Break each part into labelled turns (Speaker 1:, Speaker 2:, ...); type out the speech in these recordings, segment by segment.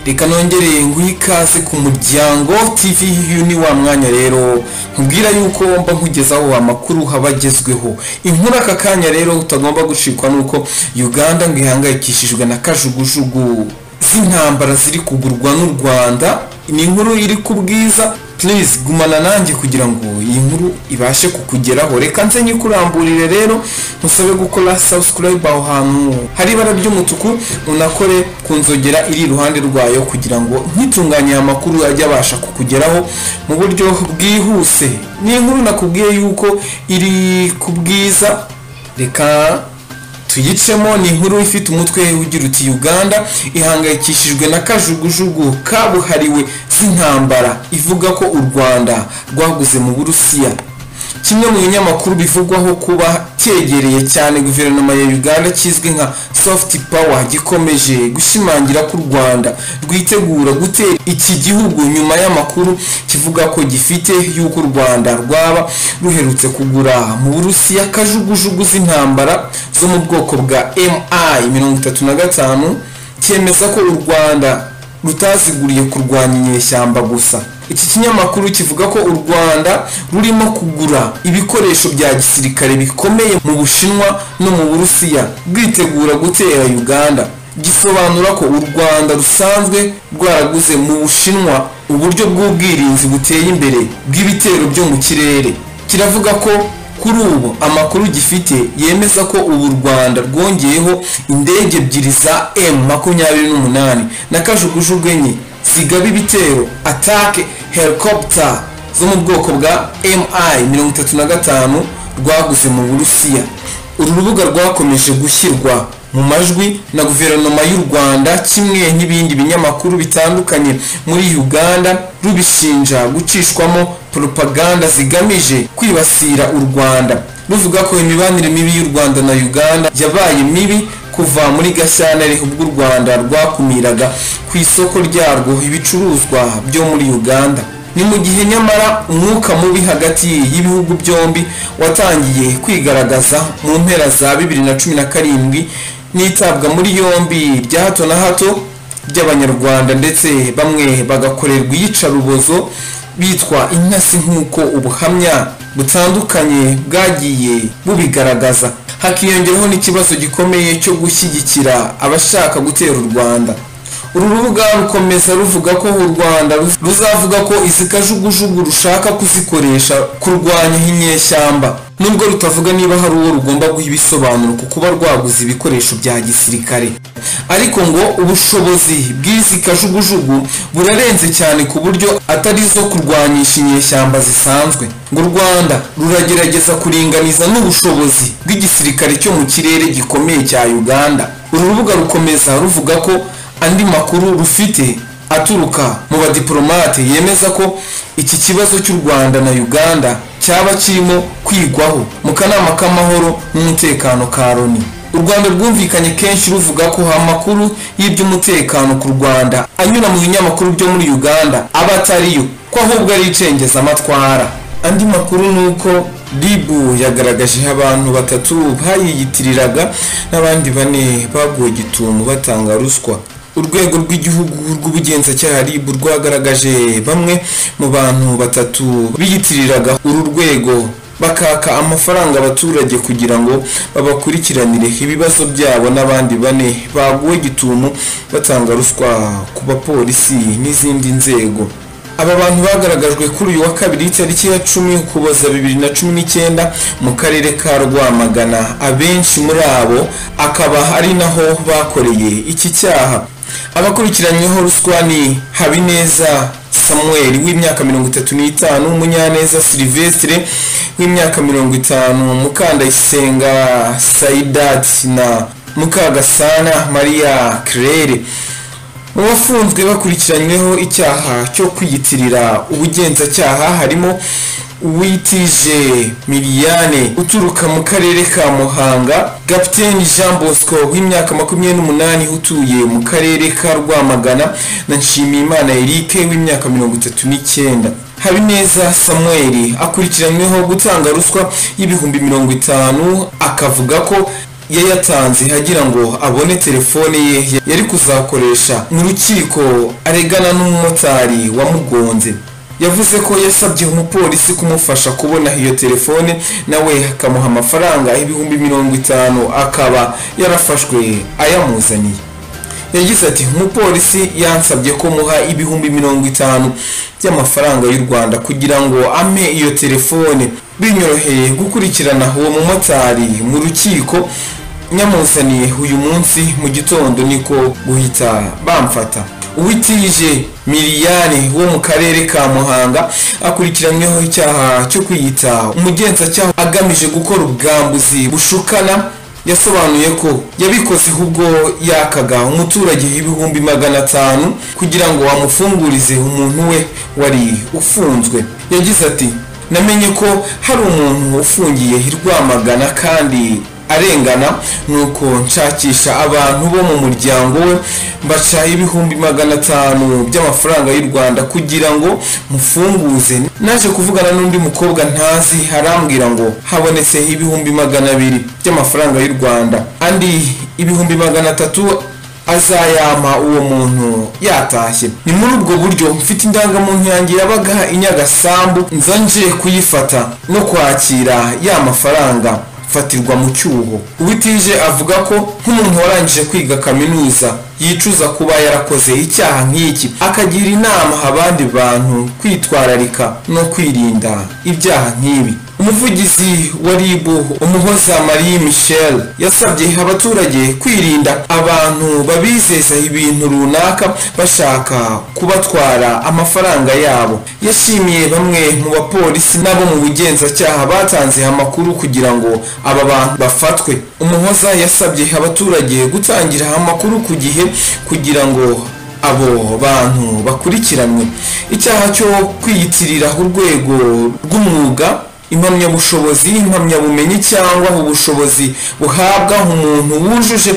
Speaker 1: reka nongere nguhe ikaze ku muryango tv uyu ni wa mwanya rero nkubwira yuko mba nkugezaho amakuru haba agezweho inkuru aka kanya rero utagomba gucikwa nuko uganda ngo ihangayikishijwe na kajugujugu z'intambara ziri kugurwa n'u rwanda ni inkuru iri ku bwiza please gumana nanjye kugira ngo iyi nkuru ibashe kukugeraho reka nze nyikuramburire rero ntusabe gukora subscribe aho hantu hari ibara ry'umutuku unakore ku nzogera iri iruhande rwayo kugira ngo nkitunganye aya makuru ajye abasha kukugeraho mu buryo bwihuse ni inkuru nakubwiye yuko iri ku bwiza reka tuyicemo ni inkuru ifite umutwe ugira uti uganda ihangayikishijwe na kajugujugu kabuhariwe z'intambara ivuga ko u rwanda rwaguze mu burusiya kimwe mu binyamakuru bivugwaho kuba cyegereye cyane guverinoma ya uganda kizwi nka soft power gikomeje gushimangira ko u rwanda rwitegura gutera iki gihugu nyuma y'amakuru kivuga ko gifite y'uko u rwanda rwaba ruherutse kugura mu burusiya kajugujugu z'intambara zo mu bwoko bwa mi mirongo itatu na gatanu cyemeza ko u rwanda rutaziguriye kurwanya inyeshyamba gusa iki kinyamakuru kivuga ko u rwanda rurimo kugura ibikoresho bya gisirikare bikomeye mu bushinwa no mu burusiya rwitegura gutera uganda gisobanura ko u rwanda rusanzwe rwaraguze mu bushinwa uburyo bw'ubwirinzi buteye imbere bw'ibitero byo mu kirere kiravuga ko kuri ubu amakuru gifite yemeza ko ubu u rwanda rwongeyeho indege ebyiri za emu makumyabiri n'umunani na kajugujugu enye zigaba ibitero atake helicopter zo mu bwoko bwa mi mirongo itatu na gatanu rwaguze mu burusiya uru rubuga rwakomeje gushyirwa mu majwi na guverinoma y'u rwanda kimwe n'ibindi binyamakuru bitandukanye muri uganda rubishinja gucishwamo propaganda zigamije kwibasira u rwanda ruvuga ko imibanire mibi y'u rwanda na uganda yabaye mibi kuva muri gashyantare ubwo u rwanda rwakumiraga ku isoko ryarwo ibicuruzwa byo muri uganda ni mu gihe nyamara umwuka mubi hagati y'ibihugu byombi watangiye kwigaragaza mu mpera za bibiri na cumi na karindwi n'itabwa muri yombi bya hato na hato by'abanyarwanda ndetse bamwe bagakorerwa iyicarubozo bitwa intasi nk'uko ubuhamya butandukanye bwagiye bubigaragaza hakiyongeraho n'ikibazo gikomeye cyo gushyigikira abashaka gutera u rwanda uru rubuga rukomeza ruvuga ko u rwanda ruzavuga ko izi kajugujugu rushaka kuzikoresha kurwanya inyeshyamba nubwo rutavuga niba hari uwo rugomba guha ibisobanuro ku kuba rwaguze ibikoresho bya gisirikare ariko ngo ubushobozi bw'izi kajugujugu burarenze cyane ku buryo atari zo kurwanyisha inyeshyamba zisanzwe ngo u rwanda ruragerageza kuringaniza n'ubushobozi bw'igisirikare cyo mu kirere gikomeye cya uganda uru rubuga rukomeza ruvuga ko andi makuru rufite aturuka mu badiporomate yemeza ko iki kibazo cy'u rwanda na uganda cyaba kirimo kwigwaho mu kanama k'amahoro n'umutekano ka loni u rwanda rwumvikanye kenshi ruvuga ko amakuru y'iby'umutekano ku rwanda anyura mu binyamakuru byo muri uganda aba atariyo ko ahubwo ari icengezamatwara andi makuru ni uko ribu yagaragaje abantu batatu bayiyitiriraga n'abandi bane baguwe gitumo batanga ruswa urwego rw'igihugu rw'ubugenzacyaha rib rwagaragaje bamwe mu bantu batatu biyitiriraga uru rwego bakaka amafaranga abaturage kugira ngo babakurikiranire ibibazo byabo n'abandi bane baguwe gitumo batanga ruswa ku bapolisi n'izindi nzego aba bantu bagaragajwe kuri uyu wa kabiri tariki ya cumi ukuboza bibiri na cumi n'icyenda mu karere ka rwamagana abenshi muri abo akaba ari naho bakoreye iki cyaha abakurikiranyweho ruswa ni habineza samuel w'imyaka mirongo itatu n'itanu munyaneza silivestre w'imyaka mirongo itanu mukandayisenga saidati na mukagasana maria claire mu bafunzwe bakurikiranyweho icyaha cyo kwiyitirira ubugenzacyaha harimo uwitije miliyane uturuka mu karere ka muhanga gapiteni jean bosco w'imyaka makumyabiri n'umunani utuye mu karere ka rwamagana na nshimiyimana eric w'imyaka mirongo itatu n'icyenda habineza samuel akurikiranyweho gutanga ruswa y'ibihumbi mirongo itanu akavuga ko yayatanze agira ngo abone telefone ye yari kuzakoresha mu rukiko aregana n'umumotari wamugonze yavuze ko yasabye umupolisi kumufasha kubona iyo telefone nawe akamuha amafaranga ibihumbi mirongo itanu akaba yarafashwe ayamuzaniye yagize ati umupolisi yansabye ko muha ibihumbi mirongo itanu by'amafaranga y'u rwanda kugira ngo ampe iyo telefone binyoroheye gukurikirana uwo mumotari mu rukiko nyamuzaniye uyu munsi mu gitondo niko guhita bamfata uwitije miliyari wo mu karere ka muhanga akurikiranyweho icyaha cyo kwiyita umugenzacyaha agamije gukora ubwambuzi bushukana yasobanuye ko yabikoze ubwo yakaga umuturage ibihumbi magana atanu kugira ngo amufungurize umuntu we wari ufunzwe yagize ati namenye ko hari umuntu ufungiye i rwamagana kandi arengana nuko nshakisha abantu bo mu muryango we mbaca ibihumbi magana atanu by'amafaranga y'u rwanda kugira ngo mufunguze naje kuvugana n'undi mukobwa ntazi arambwira ngo habonetse ibihumbi magana abiri by'amafaranga y'u rwanda andi ibihumbi magana atatu azayama uwo muntu yatashye ni muri ubwo buryo mfite indangamuntu yanjye yabaga i nyagasambu nza nje kuyifata no kwakira ya mafaranga fatirwa mu cyuho uwitije avuga ko nk'umuntu warangije kwiga kaminuza yicuza kuba yarakoze icyaha nk'iki akagira inama abandi bantu kwitwararika no kwirinda ibyaha nk'ibi umuvugizi wa rib umuhoza marie michel yasabye abaturage kwirinda abantu babizeza ibintu runaka bashaka kubatwara amafaranga yabo yashimiye bamwe mu bapolisi n'abo mu bugenzacyaha batanze amakuru kugira ngo aba bantu bafatwe umuhoza yasabye abaturage gutangira amakuru ku gihe kugira ngo abo bantu bakurikiranwe icyaha cyo kwiyitirira urwego rw'umwuga impamyabushobozi impamyabumenyi cyangwa ubushobozi buhabwa umuntu wujuje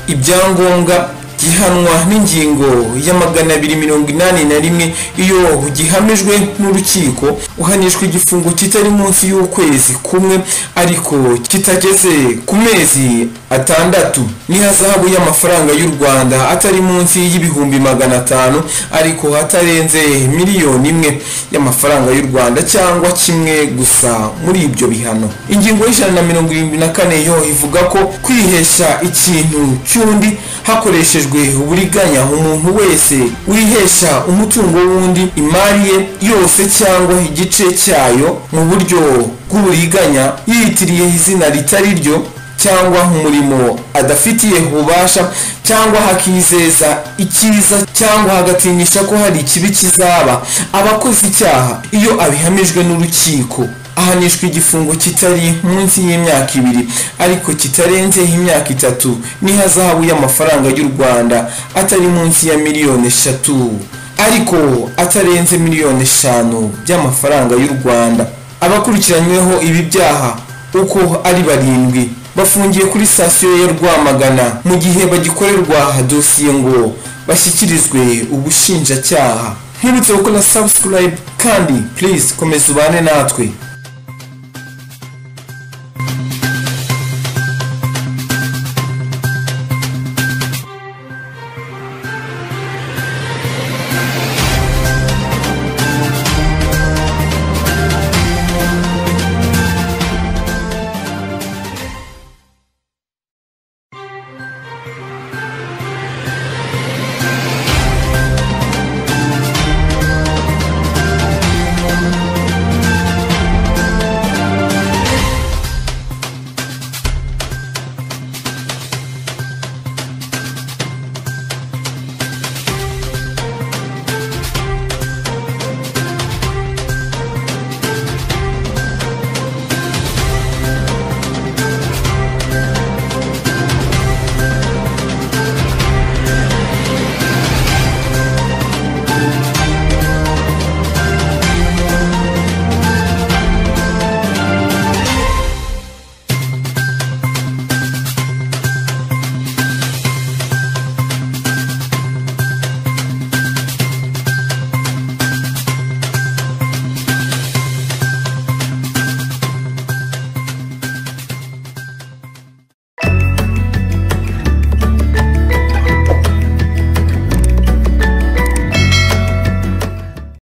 Speaker 1: ibyangombwa gihanwa n'ingingo ya magana abiri mirongo inani na rimwe iyo gihamijwe n'urukiko uhanishwa igifungo kitari munsi y'ukwezi kumwe ariko kitageze ku mezi atandatu n'ihazabu y'amafaranga y'u rwanda atari munsi y'ibihumbi magana atanu ariko atarenze miliyoni imwe y'amafaranga y'u rwanda cyangwa kimwe gusa muri ibyo bihano ingingo y'ijana na mirongo irindwi na kane yo ivuga ko kwihesha ikintu cy'undi hakoreshejwe uburiganya umuntu wese wihesha umutungo w'undi imari ye yose cyangwa igice cyayo mu buryo bw'uburiganya yiyitiriye izina ritari ryo cyangwa umurimo adafitiye ububasha cyangwa hakizeza icyiza cyangwa hagatinyisha ko hari ikibi kizaba abakoze icyaha iyo abihamijwe n'urukiko ahanishwa igifungo kitari munsi y'imyaka ibiri ariko kitarenze imyaka itatu n'ihazabu y'amafaranga y'u rwanda atari munsi ya miliyoni eshatu ariko atarenze miliyoni eshanu by'amafaranga y'u rwanda abakurikiranyweho ibi byaha uko ari barindwi bafungiye kuri sitasiyo ya rwamagana mu gihe bagikorerwa dosiye ngo bashyikirizwe ubushinjacyaha ntibutse gukora sabusikarayibu kandi purize komeza ubane natwe